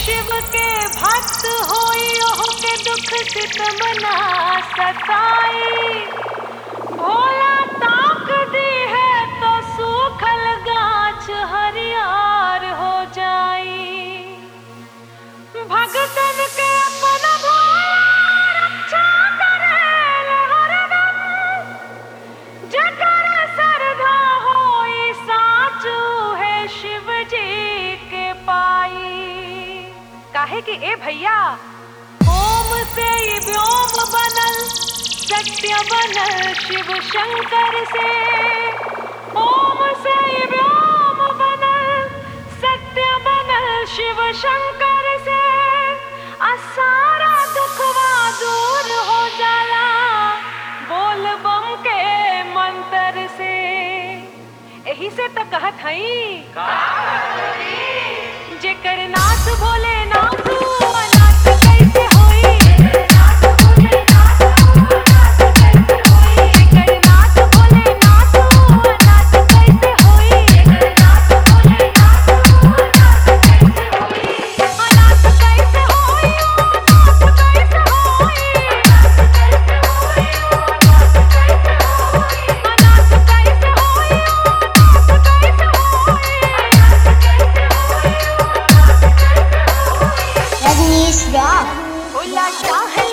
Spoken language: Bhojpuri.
शिव के भक्त होई ओह के दुख सितम ना सताई भोला ताक दी है तो सूखल गाछ हरियार हो जाई भगतन के अपन भोला रक्षा करेल हरदम जकर श्रद्धा होई साचू है शिव जी के पाई काहे कि ए भैया ओम से ही व्योम बनल सत्य बनल शिव शंकर से ओम से ही व्योम बनल सत्य बनल शिव शंकर से आ सारा दुखवा दूर हो जाला बोल बम के मंत्र से यही से तो कहत हई जेकर नाथ भोले नाथ अनाथ कैसे होई जेकर नाथ भोले नाथ अनाथ कैसे होई अनाथ कैसे होई अनाथ कैसे होई अनाथ कैसे होई अनाथ कैसे होई रजनीश रॉक भोला चाहे